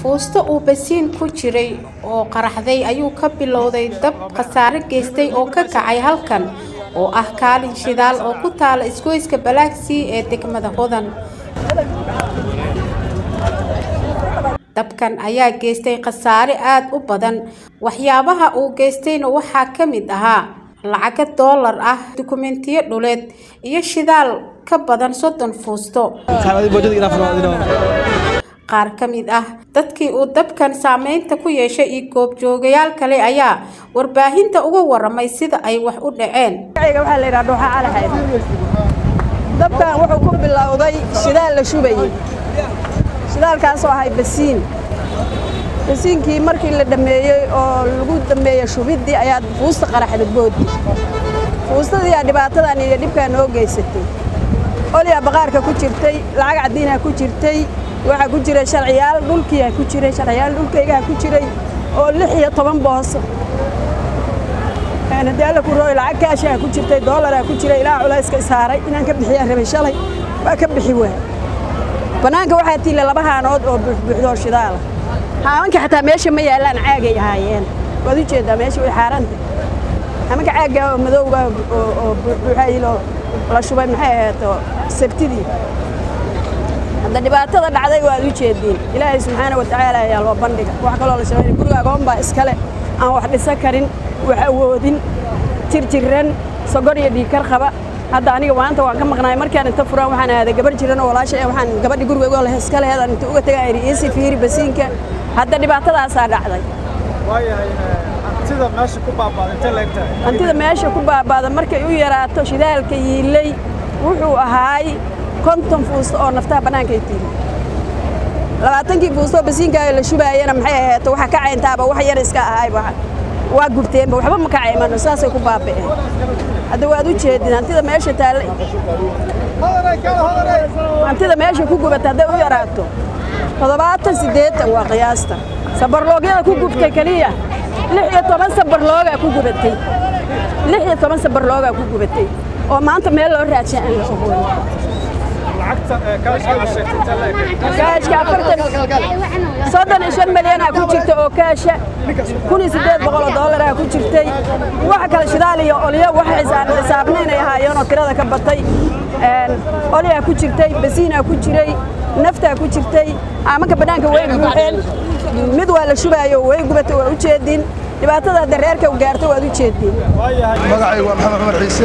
fuusto uu basiin ku jiray oo qaraxday ayuu ka bilowday dab khasaare geystay oo ka kacay halkan oo ah kaalin shidaal oo ku taala isgoyska balaagsii ee degmada hodan dabkan ayaa geystay khasaare aada u badan waxyaabaha uu geystayna waxaa ka mid ahaa lacaga doolar ah dukumentiyo dhuleed iyo shidaal ka badan soddon fuusto qaar ka mid ah dadkii uu dabkan saameynta ku yeeshay iyo goobjoogayaal kale ayaa warbaahinta uga waramay sida ay wax u dhaceen waxaa la yidhaha dhuuxa calahayd dabkan wuxuu ku bilowday shidaal la shubayey shidaalkaasoo ahay basiin basiinkii markii la dhammeeyey oo lagu dhammeeyey shubiddii ayaa fuusta qaraxda boodi fuustadii aa dhibaatadan iyo dhibkaan noo geysatay olyaa baqaarka ku jirtay lacag caddiinaa ku jirtay waxaa ku jiray sharciyaal dhulkiiaa ku jiray sharciyaal dhulkaygaa ku jiray oo lix iyo toban booso daala ku rooy lacag kaashaa ku jirtay doolaraa ku jiray ilaa culayska saaray inaan ka bixiyaan rabay shalay waa ka bixi waay bannaanka waxaa tiila laba haanood oo buuxbuuxdoo shidaala haamanka xataa meesha ma yaallaan caagay ahaayeen waad u jeeddaa meesha way xaaranta haamanka caaggaa oo madowga oo buuxbuuxayiloo la shubay maxay ahayd sabtidii hadda dhibaatada dhacday waad u jeediin ilaahay subxaana wa tacaala ayaa loo bandhiga wax kaloo la sheegay guriga agoon baa iskale aan wax dhisan karin wax awoodin jirjiran sogor iyo dhiigkar qaba hadda aniga maanta waan ka maqnaay markaan inta furaan waxaan aaday gabar jiran oo walaasha waxaan gabadhi guriga leh iska leheed inta uga tagaa iri iisi fiiri basiinka hadda dhibaatadaasaa dhacday hantida meesha ku baabaada markay u yaraato shidaalka yiilay wuxuu ahaay konton fuusto oo naftaha bannaanka ay tiili labaatankii fuustoo basiinkaaga la shubaayana maxay ahayd waxa ka cayntaaba wax yar iska ahayba waa gubteenba waxba ma ka caymano saasay ku baaba'een hadda waad u jeedin hantida meesha taalla hantida meesha ku gubata hadday u yaraato toddobaatan siddeetan waa qiyaasta sabarloogyada ku gubtay keliya lix iyo toban sabarloogaa ku gubatay lix iyo toban sabarloogaa ku gubatay oo maanta meel loo raadshay aan la ogoon kaashka afartan soddon iyo shan milyanaa ku jirta oo kaasha kun iyo siddeed boqol oo dollaraa ku jirtay waxa kale shidaal iyo olyo wax xisaabnayn ay ahaayeen oo tirada ka batay olyaa ku jirtay basiinaa ku jiray naftaa ku jirtay aamanka bannaanka way buuxeen mid waa la shubaayo way gubatay waa u jeediin dhibaatada hadda reerka u gaarta waad u jeediin magacaygu waa maxamed cumar ciise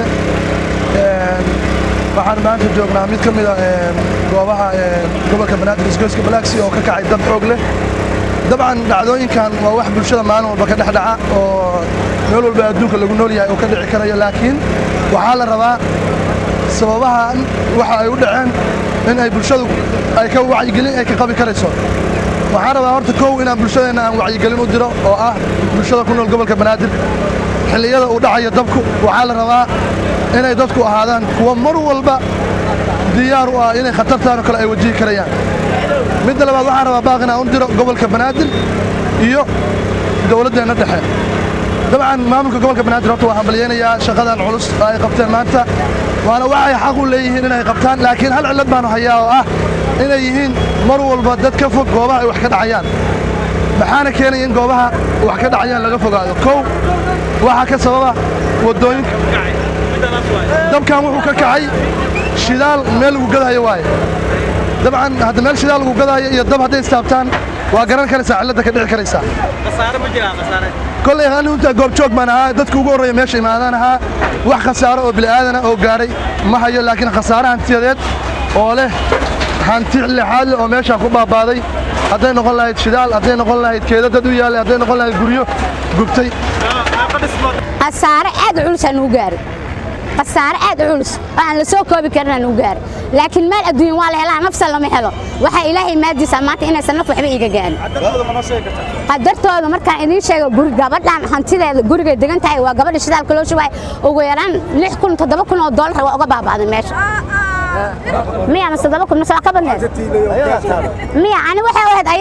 waxaan maanta joognaa mid ka mid a goobaha gobolka banaadir isgoyska balaaksi oo ka kacay dab xoog leh dabcan dhacdooyinkan waa wax bulshada maalin walba ka dhex dhaca oo meel walba adduunka lagu nool yahay oo ka dhici karayo laakiin waxaa la rabaa sababahan waxa ay u dhaceen in ay bulshadu ay ka wacyigelin ay ka qabi karayso waxaan rabaa horta kow inaan bulshadeenna aan wacyigelin u diro oo ah bulshada ku nool gobolka banaadir xilliyada uu dhacayo dabku waxaa la rabaa inay dadku ahaadaan kuwa mar walba diyaar u ah inay khatartaan oo kale ay wajihi karayaan midda labaad waxaan rabaa baaq inaan u diro gobolka banaadir iyo dowladdeenna dhexe dabcan maamulka gobolka banaadir horta waan hambalyaynayaa shaqadan culus ay qabteen maanta waana waxay xaq u leeyihiin inay qabtaan laakiin hal cillad baanu hayaa oo ah inay yihiin mar walba dad ka fog goobaha ay wax ka dhacayaan maxaana keenaya in goobaha wax ka dhacayaan laga fogaado kow waxaa ka sababa waddooyinka dabkan wuxuu ka kacay shidaal meel lagu gadaayo waaye dabcan hadda meel shidaal lagu gadaayo iyo dab hadday istaabtaan waa garan karaysaa cilladda ka dhici karaysaa kolley anu intaa goobjoog baan ahaa dadka ugu horreeya meesha imaadaan ahaa wax khasaaro oo bili'aadana oo gaadhay ma hayo laakiin khasaare hantiyadeed oo leh hanti lixaad leh oo meeshaan ku baabaaday hadday noqon lahayd shidaal hadday noqon lahayd keeda dad u yaallay hadday noqon lahayd guryo gubtay khasaare aad culus aan ugu gaaray khasaare aad u culus oo aan la soo koobi karin aan ugu gaaray laakiin meel adduunya waa la helaa nafsa lama helo waxaa ilaahay maadiisa maanta inaysan naf waxba iiga gaarin qadartooda markaan idiin sheego guri gabadhan hantideeda gurigay degan tahay waa gabadha shidaalka loo shubaay ugu yaraan lix kun toddoba kun oo doolar waa uga baabaaday meesha miya mase toddoba kun mase waa ka badneed miya ani waxay ahayd ayada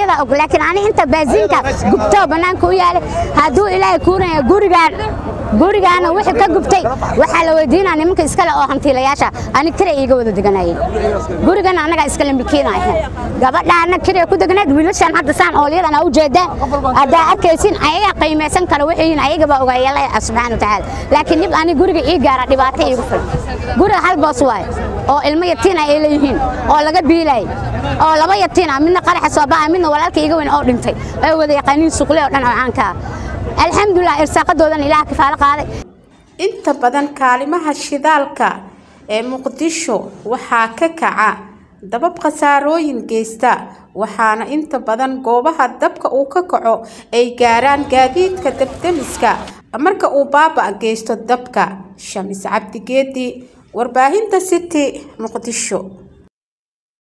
hooyada og laakiin ani inta baasiinka gubtoo bannaanka u yaalay hadduu ilaahay kuunaya gurigaan gurigaana wixii ka gubtay waxaa la weydiinaa nimanka iskale oo hantiilayaasha ani kire iiga wada deganayeen gurigana annagaa iskale milkiinaya gabadhaana kire ku deganayd wiilashan hadda saan oolyadana u jeedaan haddaa arkaysin ayagaa qiimaysan kara wixiin ayagabaa ogaayala subxaana watacaala laakiin dhib ani guriga ii gaara dhibaato iigu filan guriga hal boos waaye oo ilmo yatiina ay leeyihiin oo laga biilayay oo laba yatiina midna qaraxa soo ba'a midna walaalka iga weyn oo dhintay ay wada yaqaaniin suqle oo dhan oo caanka ah alxamdulilah irsaaqadoodan ilaah kafaalo qaaday inta badan kaalimaha shidaalka ee muqdisho waxaa ka kaca dabab khasaarooyin geysta waxaana inta badan goobaha dabka uu ka kaco ay gaaraan gaadiidka dabdemiska marka uu baaba geysto dabka shamis cabdigeedi warbaahinta city muqdisho